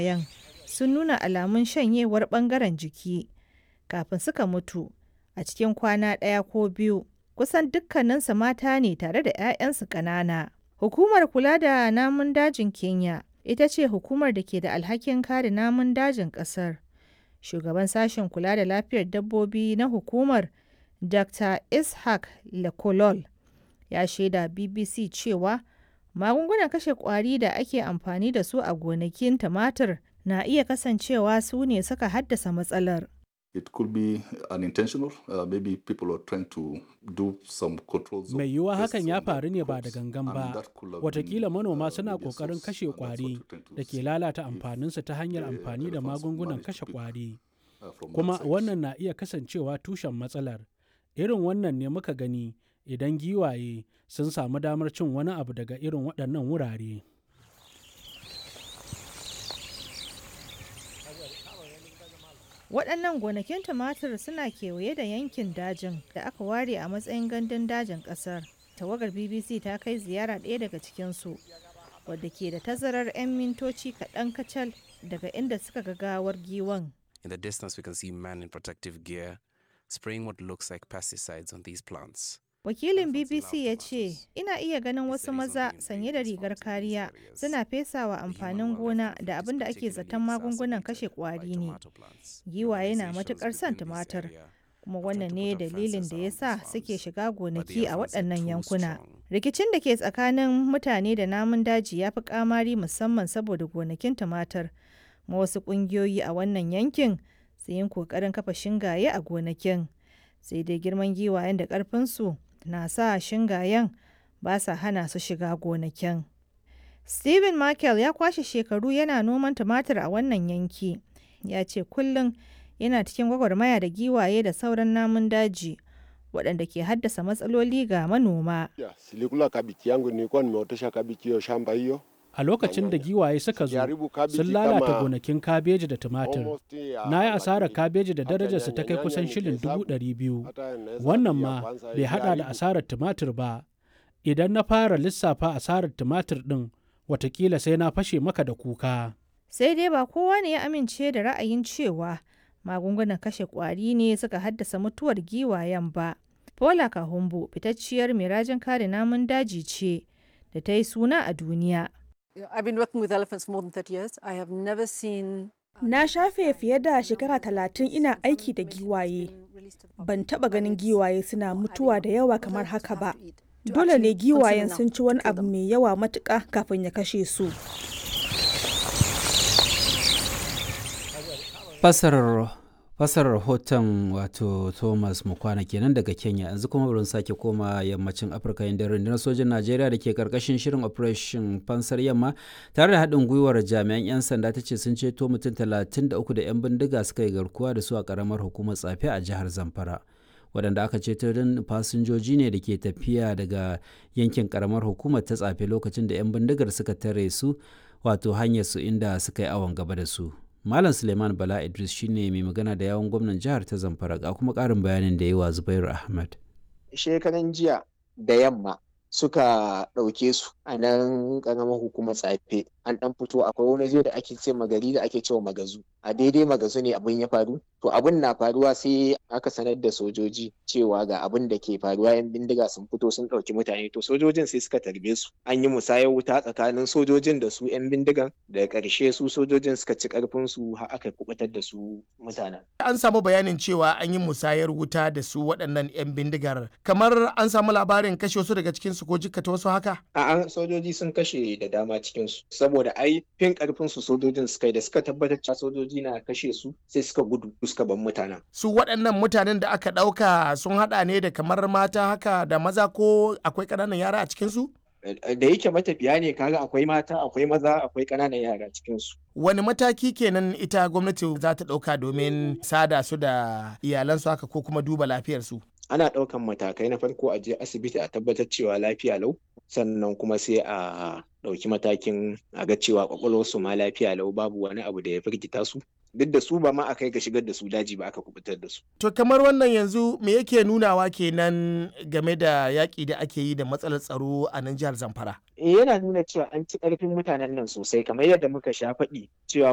giwayen sun nuna alamun shanyewar ɓangaren jiki kafin suka mutu a cikin kwana ɗaya ko biyu. Kusan dukkaninsu mata ne tare da 'ya'yansu ƙanana. Hukumar kula da namun dajin Kenya ita ce hukumar da ke da alhakin kare namun dajin ƙasar. Shugaban sashen kula da lafiyar dabbobi na hukumar Dr. Ishaq Lekolol ya shaida BBC cewa magungunan kashe ƙwari da ake amfani da su a gonakin tumatir na iya kasancewa su ne suka haddasa matsalar. It could be unintentional. Uh, maybe people are trying to do some controls. Mai yiwuwa hakan ya faru ne ba da gangan ba. Watakila manoma suna ƙoƙarin kashe ƙwari da ke lalata amfaninsu ta hanyar amfani da magungunan kashe ƙwari. Kuma wannan na iya kasancewa tushen matsalar. Irin wannan ne muka gani idan giwaye sun samu damar cin wani abu daga irin waɗannan wurare. Waɗannan gonakin tumatir suna kewaye da yankin dajin da aka ware a matsayin gandun dajin ƙasar. Tawagar BBC ta kai ziyara ɗaya daga cikinsu, wadda ke da tazarar 'yan mintoci kaɗan kacal daga inda suka ga gawar giwan. In the distance, we can see men in protective gear spraying what looks like pesticides on these plants. Wakilin BBC ya ce, Ina iya ganin wasu maza sanye da rigar kariya suna fesawa amfanin gona da abin da ake zaton magungunan kashe kwari ne. Giwaye na matukar son tumatir, kuma wannan ne dalilin da ya sa suke shiga gonaki a waɗannan yankuna. Rikicin da ke tsakanin mutane da namun daji ya fi kamari musamman saboda gonakin tumatir. Ma wasu ƙungiyoyi a wannan yankin su yin ƙoƙarin kafa shingaye a gonakin. Sai dai girman giwayen da ƙarfinsu na sa shingayen ba sa hana su shiga gonakin. Stephen Michael ya kwashe shekaru yana noman tumatir a wannan yanki. Ya ce kullum yana cikin gwagwarmaya da giwaye da sauran namun daji waɗanda ke haddasa matsaloli ga manoma. Silikula kabiki yangu nilikuwa nimeotesha kabiki hiyo shamba hiyo. A lokacin da giwaye suka zo, sun lalata gonakin kabeji da tumatir. Na yi asarar kabeji da darajarsa ta kai kusan shilin dubu ɗari biyu. Wannan ma bai haɗa da asarar tumatir ba. Idan na fara lissafa asarar tumatir ɗin, watakila sai na fashe maka da kuka. Sai dai ba kowa ne ya amince da ra'ayin cewa magungunan kashe ƙwari ne suka haddasa mutuwar giwayen ba. Paula Kahumbu fitacciyar mai rajin kare namun daji ce da ta yi suna a duniya. I've been working with elephants for more than 30 years. I have never seen Na shafe fiye da shekara talatin ina aiki da giwaye. Ban taba ganin giwaye suna mutuwa da yawa kamar haka ba. Dole ne giwayen sun ci wani abu mai yawa matuƙa kafin ya kashe su. Fasarar fasarar rahoton wato thomas mukwana kenan daga kenya yanzu kuma bari sake koma yammacin afirka inda rundunar sojin najeriya da ke karkashin shirin operation fansar yamma tare da haɗin gwiwar jami'an 'yan sanda ta ce sun ceto mutum 33 da 'yan bindiga suka yi garkuwa da su a karamar hukumar tsafe a jihar zamfara waɗanda aka ceto don fasinjoji ne da ke tafiya daga yankin karamar hukumar ta tsafe lokacin da 'yan bindigar suka tare su wato hanyar su inda suka yi awon gaba da su Malam Suleiman Bala Idris shine mai magana da yawon gwamnan jihar ta Zamfara ga kuma ƙarin bayanin da yi wa Zubairu Ahmad. Shekaran jiya da yamma suka ɗauke su a nan ƙaramar hukumar tsafe an ɗan fito akwai wani zai da ake ce magari da ake cewa magazu a daidai magazu ne abin ya faru to abin na faruwa sai aka sanar da sojoji cewa ga abin da ke faruwa yan bindiga sun fito sun ɗauki mutane to sojojin sai suka tarbe su an yi musayar wuta tsakanin sojojin da su yan bindigan daga ƙarshe su sojojin suka ci ƙarfin su har aka kubutar da su mutanen an samu bayanin cewa an yi musayar wuta da su waɗannan yan bindigar kamar an samu labarin kashe wasu daga cikin su ko jikkata wasu haka a'a sojoji sun kashe da dama cikin su saboda ai fin karfin su sojojin suka yi da suka tabbatar cewa sojoji na kashe su sai suka gudu suka bar mutanen su waɗannan mutanen da aka ɗauka sun haɗa ne da kamar mata haka da maza ko akwai ƙananan yara a cikin su da yake matafiya ne kaga akwai mata akwai maza akwai ƙananan yara cikin su wani mataki kenan ita gwamnati za ta ɗauka domin sada su da iyalansu haka ko kuma duba lafiyarsu ana ɗaukan matakai na farko a je asibiti a tabbatar cewa lafiya lau sannan kuma sai a ɗauki matakin a ga cewa kwakwalwarsu ma lafiya lau babu wani abu da ya firgita su duk da su ba ma a kai ga shigar da su daji ba aka kubutar da su. To kamar wannan yanzu me yake nunawa kenan game da yaƙi da ake yi da matsalar tsaro a nan jihar Zamfara? yana nuna cewa an ci ƙarfin mutanen nan sosai kamar yadda muka sha faɗi cewa